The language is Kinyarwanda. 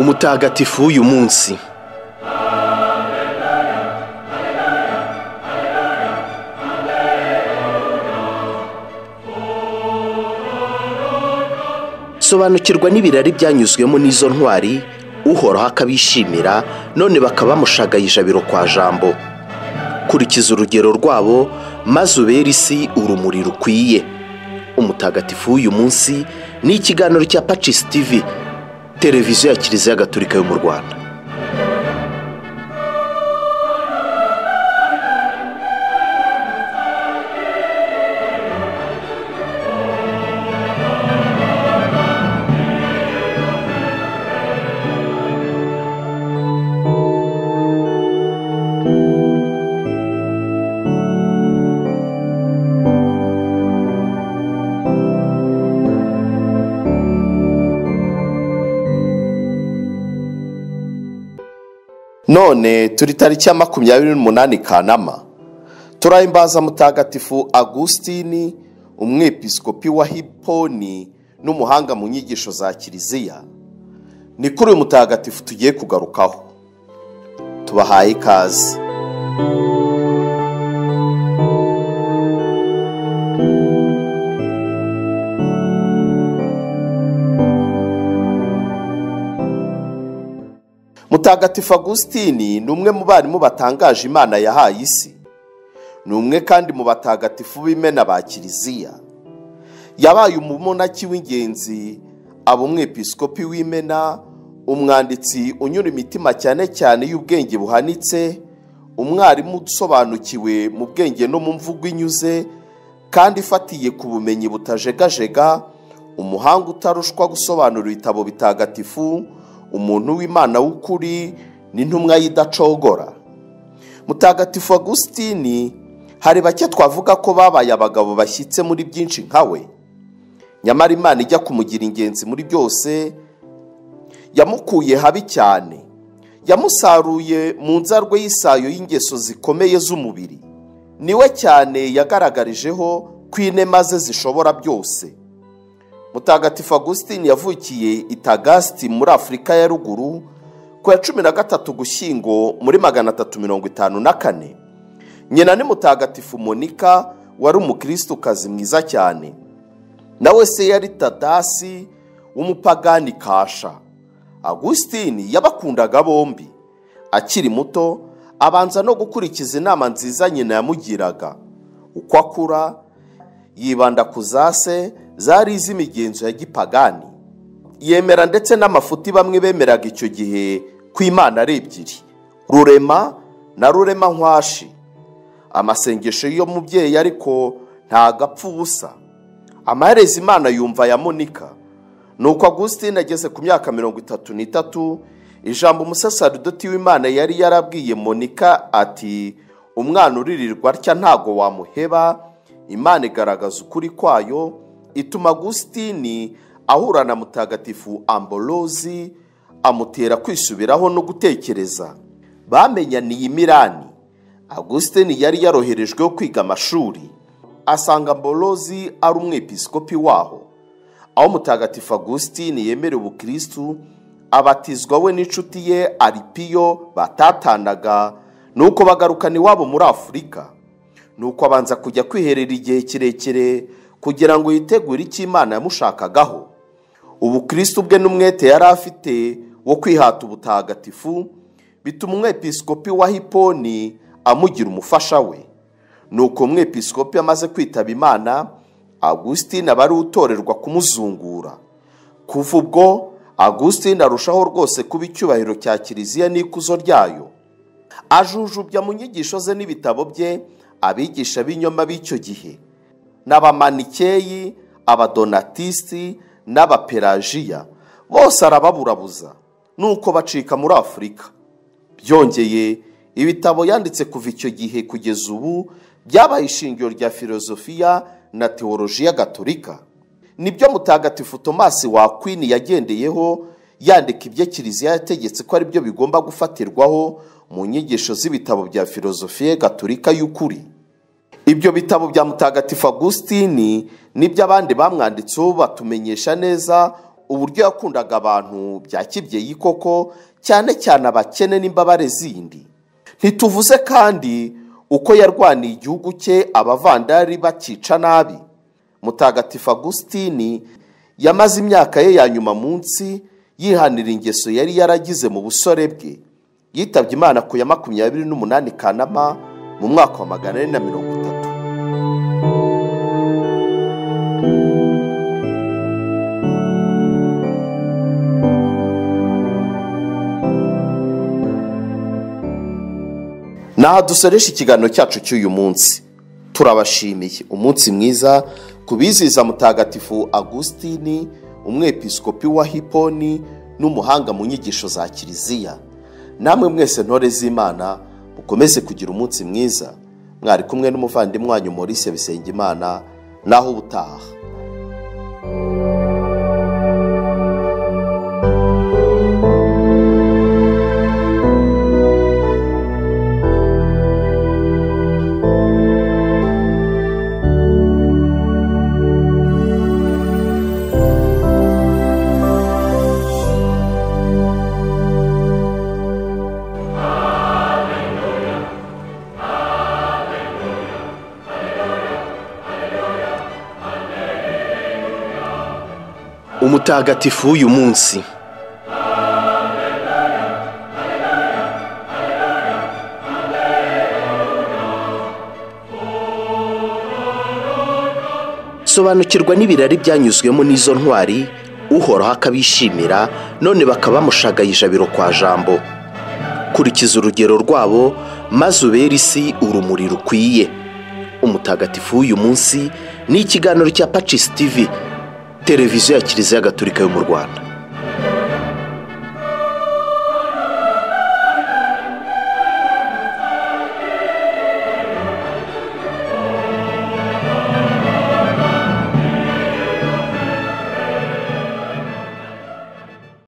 umutagatifu w'uyu munsi sobanukirwa n'ibirari byanyuzwemo n'izo ntwari uhoraho akabishimira none bakaba bamushagaye ijabiro kwa jambo kurikiza urugero rwabo maze ubera isi urumuri rukwiye umutagatifu w'uyu munsi ni ikiganiro cya pacisi tivi televiziyo ya kiliziya gatolika yo mu rwanda none turi tariki ya makumyabiri n'umunani kanama turahimbaza mutagatifu agusitini umwepiskopi wa hiponi n'umuhanga mu nyigisho za kiliziya ni kuri uyu mutagatifu tugiye kugarukaho tubahaye ikaze mutagatifu agusitini ni umwe mu barimu batangaje imana yahaye isi ni umwe kandi mu batagatifu b'imena ba kiliziya yabaye umumonaki w'ingenzi aba umwepiskopi w'imena umwanditsi unyura imitima cyane cyane y'ubwenge buhanitse umwarimu usobanukiwe mu bwenge no mu mvugo inyuze kandi ifatiye ku bumenyi butajegajega umuhanga utarushwa gusobanura ibitabo bitagatifu umuntu w'imana w'ukuri n'intumwa y'idacogora mutagatifu agusitini hari bake twavuga ko babaye abagabo bashyitse muri byinshi nka we nyamara imana ijya kumugira ingenzi muri byose yamukuye habi cyane yamusaruye mu nzarwe y'isayo y'ingeso zikomeye z'umubiri niwe cyane yagaragarijeho ko inema ze zishobora byose mutagatifu agusitini yavukiye itagasiti muri afurika ya ruguru ku ya cumi na gatatu gushyingo muri magana atatu mirongo itanu na kane nyina ni mutagatifu monika wari umukirisukazi mwiza cyane nawe se yari tadasi w'umupagani kasha agusitini yabakundaga bombi akiri muto abanza no gukurikiza inama nziza nyina yamugiraga uko akura yibanda ku zase zari iz'imigenzo ya gipagani yemera ndetse n'amafuti bamwe bemeraga icyo gihe ku imana ari ebyiri rurema na rurema nkwashi amasengesho y'umubyeyi ariko ntago apfa ubusa amahereza imana yumva ya monika nuko agusitine ageze ku myaka mirongo itatu n'itatu ijambo umusasaridoti w'imana yari yarabwiye monika ati umwana uririrwa atya ntago wamuheba imana igaragaza ukuri kwayo ituma agusitini ahura na mutagatifu amborozi amutera kwisubiraho no gutekereza bamenyaniye imirani agusitini yari yaroherejweho kwiga amashuri asanga amborozi ari umwepiskopi waho aho mutagatifu agusitini yemerewe ubukirisitu abatizwa we n'inshuti ye aripiyo batatanaga nuko bagarukana iwabo muri afurika nuko abanza kujya kwiherera igihe kirekire kugira ngo yitegure icyo imana yamushakagaho ubukirisitu bwe n'umwete yari afite wo kwihata ubutagatifu bituma umwepiskopi wa hiponi amugira umufasha we nuko umwepiskopi amaze kwitaba imana agusitine aba ariwe utorerwa kumuzungura kuva ubwo agusitine arushaho rwose kuba icyubahiro cya kiliziya n'ikuzo ryayo ajujubya mu nyigisho ze n'ibitabo bye abigisha b'inyoma b'icyo gihe n'abamanikeyi abadonatisiti n'abaperajiya bose arababurabuza nuko bacika muri afurika byongeye ibitabo yanditse kuva icyo gihe kugeza ubu byabaye ishingiro rya filozofiya na teolojiya gatolika nibyo mutagatifu tomasi wa kwini yagendeyeho yandika ibyo kiliziya yategetse ko aribyo bigomba gufatirwaho mu nyigisho z'ibitabo bya filozofiya gatolika y'ukuri ibyo bitabo bya mutagatifu agusitini nibyo abandi bamwanditseho batumenyesha neza uburyo yakundaga abantu bya kibyeyi koko cyane cyane abakene n'imbabare zindi ntituvuze kandi uko yarwaniye igihugu cye abavandari bakica nabi mutagatifu agusitini yamaze imyaka ye ya nyuma munsi yihanira ingeso yari yaragize mu busore bwe yitabye imana ku ya makumyabiri n'umunani kanama mu mwaka wa magana ane na mirongo itatu aha dusoresha ikiganiro cyacu cy'uyu munsi turabashimiye umunsi mwiza ku bizihiza mutagatifu agusitini umwepiskopi wa hiponi n'umuhanga mu nyigisho za kiliziya namwe mwese ntore z'imana mukomeze kugira umunsi mwiza mwari kumwe n'umuvandimwe wanyu Maurice bisengimana naho ubutaha umutagatifu w'uyu munsi sobanukirwa n'ibirari byanyuzwemo n'izo ntwari uhoraho akabishimira none bakaba bamushagaye ijabiro kwa jambo kurikiza urugero rwabo maze ubere isi urumuri rukwiye umutagatifu w'uyu munsi ni ikiganiro cya pacisi tivi televiziyo ya kiliziya gatolika yo mu rwanda